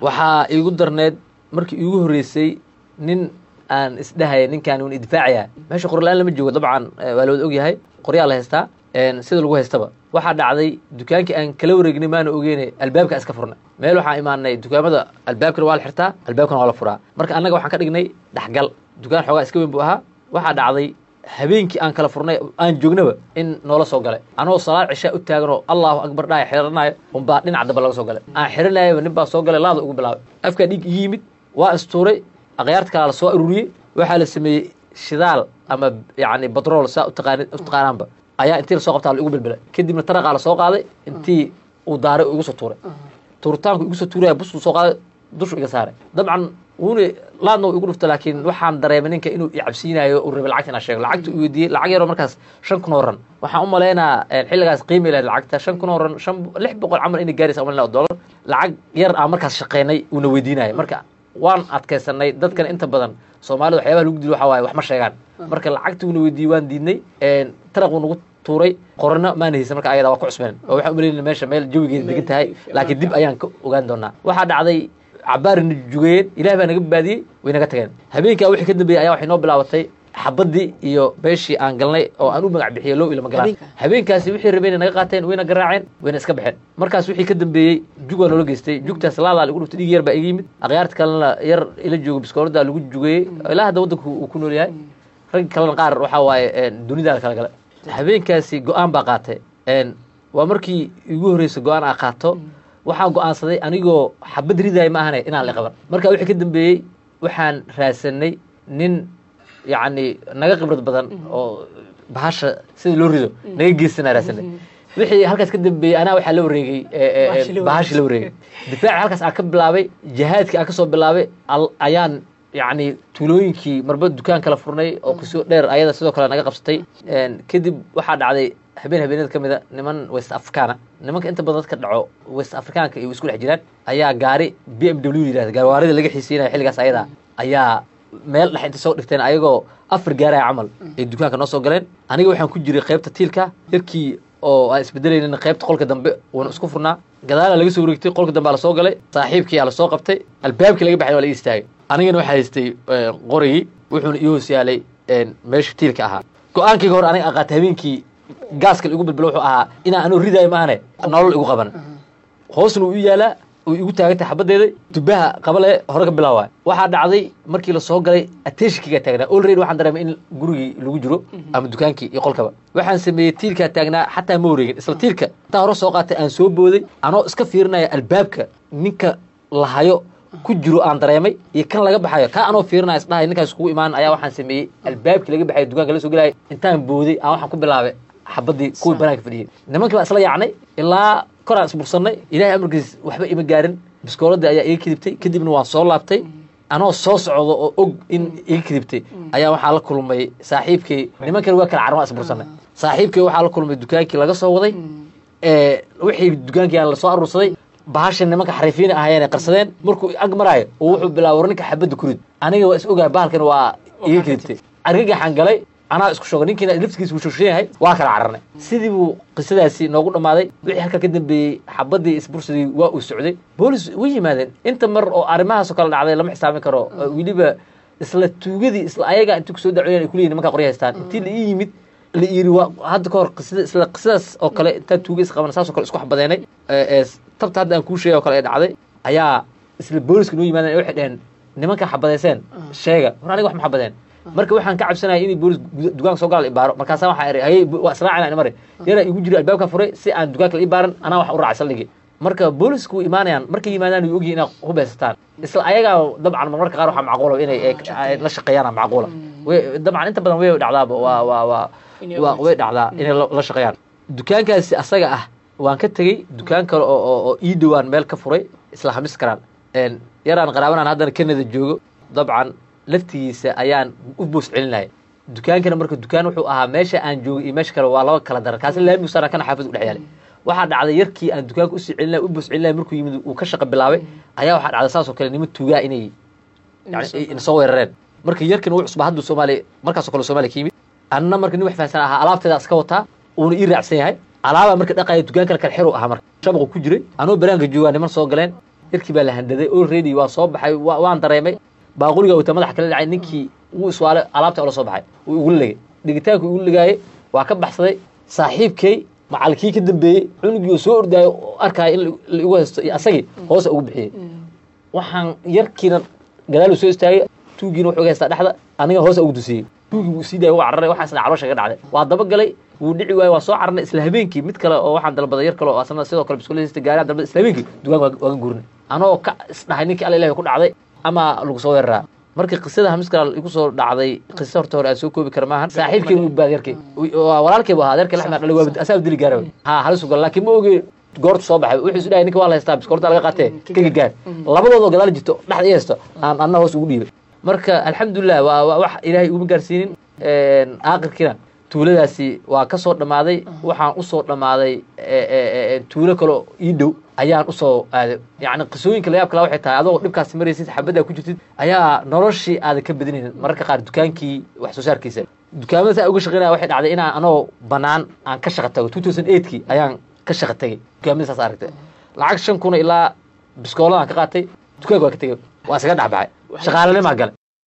waxaa iigu darneed markii iigu horreysay nin aan isdhahaya ninkaan un idfaacaya meesha qorla-aan lama joogo dabcan waa la wada ogyahay qoryaa la haystaa sida lagu haystaba waxaa dhacday dukaankii aan kala wareegnay maana ogeyne albaabka iska furnay meel waxaan imaanay dukaamada albaabkana waa la xirtaa albaabkana waa la furaa marka annaga waxaan ka dhignay dhexgal dukaan xoogaa iska weyn buu ahaa waxaa dhacday habeenkii aan kala furnay aan joognaba in noola soo galay anoo salaad cishaa u taaganoo allahu akbar dhaaya xiranayo unbaa dhinac damba laga soo galay aan xiranayaba nin baa soo galay laada ugu bilaabay afkaa dhiig igi yimid waa istuuray akhyaarta kalaa la soo aruuriyey waxaa la sameeyey shidaal ama yacni batrool saa utaqaani utaqaanaanba ayaa intii lasoo qabtaa la igu bilbilay kadibna taraqaa la soo qaaday intii uu daaray oo igu soo tuuray tuuritaanku igu soo tuuraya busuu soo qaaday dushu iga saaray dabcan wuuna laadna u igu dhufta laakiin waxaan dareemay ninka inuu icabsiinayo uu rabay lacagta inaa sheego lacagta uu weydiiyey lacag yaroo markaas shan kun oo ran waxaan u malaynaa xilligaas qiimi lahayd lacagta shan kun oo ran shan lix boqol camal inay gaaraysa umalayna dollar lacag yar aan markaas shaqeynay uuna weydiinayo marka waan adkaysanay dadkan inta badan soomaalida waxyaabaha lagu dilo waxaa waaye wax ma sheegaan marka lacagtii uuna weydiiyey waan diidnay taraq uu nagu tuuray qorana maana haysan marka ayada waa ku cusbeen oo waxaan umalayna meesha meel jawigeeda degan tahay laakiin dib ayaan ka ogaan doonaa waxaa dhacday cabaarina jugayeen ilaah baa naga baadiyey way naga tageen habeenkaa wixii ka dambeeyey ayaa waxay noo bilaabatay xabadii iyo beeshii aan galnay oo aan u magac bixiyey low ilama galaan habeenkaasi wixii rabeen naga qaateen wayna garaaceen wayna iska baxeen markaas wixii ka dambeeyey jug waa noola geystay jugtaas laadaa lagu dhuftay dhig yar baa iga yimid akhyaarta kalena yar ila joogo biskoolada lagu jugeeyey ilaa hadda waddanku uu ku nool yahay rag kalena qaar waxaa waaye dunidaa kala gala habeenkaasi go-aan baa qaatay waa markii igu horreysa go-aan aa qaato waxaan go-aansaday anigoo xabad ridaaya ma ahane inaan la qaban marka wixii ka dambeeyey waxaan raadsanay nin yacni naga khibrad badan oo bahasha sida loo rido naga geysanaa raadsanay wixii halkaas ka dambeeyey anaa waxaa la wareegay bahashii la wareegay difaaci halkaas aan ka bilaabay jihaadkii aan kasoo bilaabay ayaan yacni tuulooyinkii marba dukaan kala furnay oo qiso dheer ayada sidoo kale naga qabsatay kadib waxaa dhacday habeen habeenada ka mida niman west africana nimanka inta badan dadka dhaco west africaanka iyo isku dhex jiraan ayaa gaari b m w yirahda gaarwaarida laga xiisiinaya xilligaas ayada ayaa meel dhex inta soo dhigteen ayagoo afar gaaraya camal ay dukaanka noo soo galeen aniga waxaan ku jiray qaybta tiilka yarkii oo aan isbedelaynin qaybta qolka dambe uuna isku furnaa gadaalaa laga soo wareegtay qolka dambe aa lasoo galay saaxiibkii aa lasoo qabtay albaabkii laga baxay waa la ii istaagay anigana waxaa haystay qorigii wuxuuna ii hoos yaalay meesha tiilka ahaa go-aankayga hore aniga aqaatay habeenkii gaaska igu bilbilo wuxuu ahaa inaan anuu ridaayo maahane nolol igu qaban hoosna uu yaalaa uu igu taagantay xabadeeda dubaha qabale hore ka bilaaway waxaa dhacday markii lasoo galay ateshikigaa taagnaa olready waxaan dareemay in gurigii lagu jiro ama dukaankii iyo qolkaba waxaan sameeyey tiilkaa taagnaa xataa ma wareegin isla tiilka intaa hore soo qaatay aan soo booday anoo iska fiirinaya albaabka ninka lahayo ku jiro aan dareemay iyo kan laga baxayo kaa anoo fiirinaya isdhahay ninkaas kugu imaan ayaa waxaan sameeyey albaabkii laga baxayo dukaanka la soo gelaya intaan booday aan waxaan ku bilaabay xabadii kuwii banaanka fadhiyey nimankii baa isla yaacnay ilaa koraan isbursanay ilahay amarkiis waxba ima gaarin biskooladii ayaa iga kadibtay kadibna waan soo laabtay anoo soo socdo oo og in iga kadibtay ayaa waxaa la kulmay saaxiibkay nimankani waa kala carmaa isbursanay saaxiibkay waxaa la kulmay dukaankii laga soo waday wixii dukaankii aan lasoo aruursaday bahasha nimanka xariifiina ahaayeen qarsadeen markuu ag maraayo oo wuxuu bilaaba war ninka xabadda kurid aniga waa is ogahay bahalkan waa iga kadibtay argagaxaan galay anaa isku shoogay ninkiina laftigiisa wuu shooshan yahay waa kala cararnay sidii buu qisadaasi noogu dhammaaday wixii halkaa ka dambeeyey xabadii isbursadii waa uu socday boolis way yimaadeen inta mar oo arrimahaasoo kale dhacday lama xisaabin karo weliba isla tuugadii isla ayaga intii kusoo dacweyaan ay kuleyihin nimankaa qorya haystaan intii la ii yimid la yiri waa hadda ka hor qisada isla qisadaas oo kale intaa tuuga is qaban saasoo kale isku xabadeenay tabta hadda aan kuu sheegay oo kale ee dhacday ayaa isla booliska noo yimaadeen waxay dheheen nimankaa xabadeyseen sheega war aniga wax ma xabadeen marka waxaan ka cabsanaya inay boolis dukaanka soo gala ibaaro markaasa waxaa iri hayay waa israacina mare yaraa igu jira albaabka furay si aan dukaanka la ibaaran anaa wax u raacay saldhigi marka boolisku way imaanayaan markay yimaadaan way ogyihin inay hubeysataan isla ayagaa dabcan marmarka qaar waxaa macquula inay la shaqeeyaan macquula dabcan inta badan way dhacdaaba waa waa waa waa way dhacdaa inay la shaqeeyaan dukaankaasi asaga ah waan ka tegey dukaan kale oo oo ii dhowaan meel ka furay isla hamis karaan yaraan qaraabanaan haddana canada joogo dabcan laftigiisa ayaan u boos celinaya dukaankana marka dukaan wuxuu ahaa meesha aan joogay iyo meesha kale waa laba kala daran kaasi laami usaaran kana xaafid udhex yaalay waxaa dhacday yarkii aan dukaanka usii celinaya u boos celinaya markuu yimid uu ka shaqa bilaabay ayaa waxaa dhacday saasoo kale niman tuugaa inay yani soo weerareen marka yarkan wuu cusbaa hadduu soomaaliya markaasoo kale soomaaliya ka yimid anna marka nin wax fahansan ahaa alaabteeda iska wataa uuna ii raacsan yahay alaabaa marka dhaqaya dukaan kale kale xeru ahaa marka shabaqu ku jiray anoo banaanka joogaa niman soo galeen yarkii baa la handaday already waa soo baxay wa- waan dareemay baaquriga wata madaxa kala dhacay ninkii wuu iswaalay alaabta ola soo baxay wuu igula legay dhigitaanku igula legaayey waa ka baxsaday saaxiibkay macalkii ka dambeeyey cunugii oo soo ordaayo oo arkaayo in la igu haysto iyo asagii hoosa ugu bixiyey waxaan yarkiina gadaalu soo istaagay tuugiina wuxuu iga haystaa dhexda aniga hoosa ugu dusiyey tuugii wuu sii daayay waa cararay waxaan isna caloosha ka dhacday waa daba galay wuu dhici waayey waa soo cararnay isla habeenkii mid kale oo waxaan dalbaday yar kale oo asna sidoo kale biskuulista gaaraan dalbaday isla habeenkii dugaan waa waagan guurnay anoo ka isdhahay ninkii alla ilahi ku dhacday ama lagu soo weeraraa markii qisada hamiskal igu soo dhacday qisa horta hore aan soo koobi kara maahan saaxiibkay u baad yarkay walaalkay bu ahaa adeerkay laxmed dhalay waa asaa dili gaara ha halis ugal laakiin ma oge goorta soo baxay wuxuu isu dhahay ninka waa la haystaa biskoorta laga qaatee kaga gaar labadoodoo gadaal jirto dhexda i haysto aan anna hoos ugu dhiibay marka alxamdulilah waa waa wax ilaahay uguma gaarsiinin aakirkiina tuuladaasi waa ka soo dhammaaday waxaan usoo dhammaaday tuulo kaleo ii dhow ayaan usoo aaday yacni qisooyinka layaab kala waxay tahay adoo dhibkaasi maraysid xabaddaa ku jirtid ayaa noloshii aadan ka badinaynin mararka qaar dukaankii wax soo saarkiisa dukaamada saa uga shaqeynaya waxay dhacday inaan anoo banaan aan ka shaqa tago two thousand eightkii ayaan ka shaqa tegay dukaamada saas aragtay lacag shan kuna ilaa biskooladan ka qaatay dukaanka waa ka tegay waa isaga dhexbaxay shaqaalanimaa gale